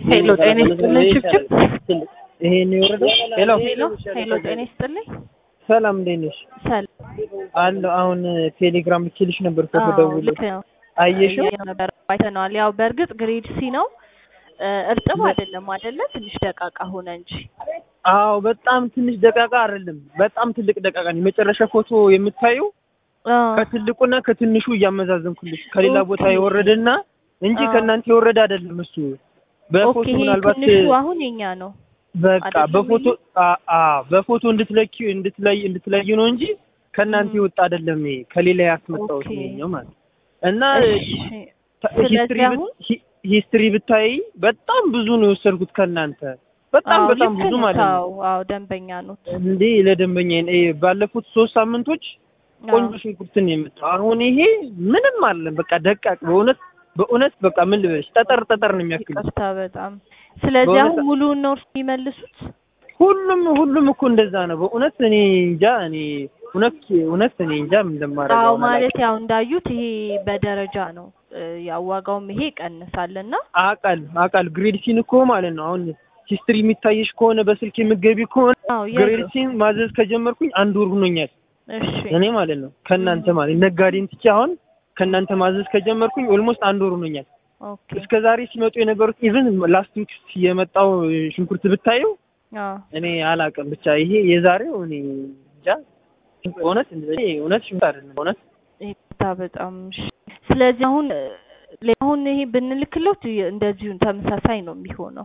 ሄሎ ጤና ይስጥልኝ ችብችብ ይሄን የወረደው ሄሎ ሄሎ ሄሎ ጤና ይስጥልኝ ሰላም እንዴት ነሽ? ሰላም አለ አሁን ቴሌግራም ልኬልሽ ነበር ፎቶ አዎ ደውሎ ልክ ነው አየሽው? እያየሁ ነበር አይተነዋል ያው በእርግጥ ግሬድ ሲ ነው እ እርጥብ አይደለም አይደለ ትንሽ ደቃቃ ሆነ እንጂ አዎ በጣም ትንሽ ደቃቃ አይደለም፣ በጣም ትልቅ ደቃቃ ነው። የመጨረሻ ፎቶ የምታየው አ ከትልቁና ከትንሹ እያመዛዘንኩልሽ ከሌላ ቦታ ኦኬ። የወረደና እንጂ አዎ። ከእናንተ የወረደ አይደለም እሱ። በፎቶ ኦኬ ይሄ ምናልባት ትንሹ አሁን የኛ ነው በቃ አይደለም በፎቶ ይሄ? አ አ በፎቶ እንድትለኪ እንድትለይ እንድትለዩ ነው እንጂ ከእናንተ ም። የወጣ አይደለም። ይሄ ከሌላ ያስመጣሁት ኦኬ። ነው ማለት እና እሺ ታ- ስለዚህ ሂስትሪ ብት- አሁን ሂ- ሂስትሪ ብታይ በጣም ብዙ ነው የወሰድኩት ከእናንተ በጣም አዎ በጣም ልክ ብዙ ነው ማለት ነው። አዎ አዎ ደንበኛ ኖት እንዴ ለደንበኛ ባለፉት ሶስት ሳምንቶች ቆንጆ ሽንኩርትን ነው የመጣው። አሁን ይሄ ምንም አለን በቃ ደቃቅ በእውነት በእውነት በቃ ምን ልበልሽ ጠጠር ጠጠር ነው የሚያክል ይቅርታ በጣም ስለዚህ በእውነት- አሁን ሙሉውን ነው እርሱ የሚመልሱት ሁሉም ሁሉም እኮ እንደዛ ነው በእውነት እኔ እንጃ እኔ እውነት እውነት እኔ እንጃ ምን እንደማደርገው አዎ አሁን ማለት አላውቅም። ያው እንዳዩት ይሄ በደረጃ ነው እ ያው ዋጋውም ይሄ ይቀንሳል እና አቃል አቃል ግሬድ ሲን እኮ ማለት ነው አሁን ሂስትሪ የሚታየሽ ከሆነ በስልክ የምትገቢ ከሆነ አዎ ግሬድ ያው ሲን ማዘዝ ከጀመርኩኝ አንድ ወር ሆኖኛል። እሺ እኔ ማለት ነው ከእናንተ ማለት ነጋዴን ትቼ አሁን ከእናንተ ማዘዝ ከጀመርኩኝ ኦልሞስት አንድ ወር ሆኖኛል። ኦኬ እስከ ዛሬ ሲመጡ የነበሩት ኢቭን ላስት ዊክ የመጣው ሽንኩርት ብታየው አዎ እኔ አላውቅም ብቻ ይሄ የዛሬው እኔ እንጃ እውነት እኔ እውነት ሽንኩርት አይደለም እውነት ይቅርታ በጣም እሺ ስለዚህ አሁን እ ሌላ አሁን ይሄ ብንልክሎት እንደዚሁ ተመሳሳይ ነው የሚሆነው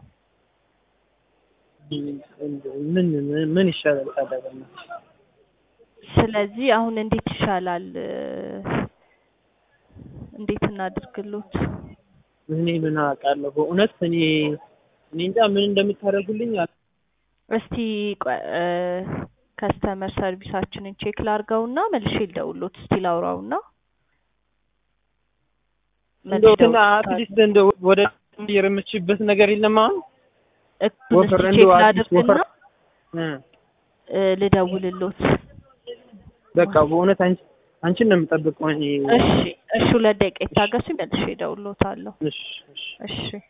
ምን ምን- ምን ይሻላል ታዲያ በእናትሽ? ስለዚህ አሁን እንዴት ይሻላል እ እንዴት እናድርግሎት እኔ ምን አውቃለሁ በእውነት እኔ እኔ እንጃ ምን እንደምታደርጉልኝ አላ- እስቲ ቆይ እ ከስተመር ሰርቪሳችንን ቼክ ላርገውና መልሼ ልደውልሎት እስቲ ላውራውና እንደው ትን አትሊስት እንደው ወደ የረመችበት ነገር የለም አሁን እሱን ወፈር እስቲ እንደው ቼክ አዲስ ላድርግና ወፈር እ እ ልደውልሎት በቃ በእውነት አንቺ አንቺን ነው የምጠብቀው እኔ እሺ እሺ ሁለት ደቂቃ ይታገሱኝ መልሼ እደውልሎታለሁ እሺ እሺ እሺ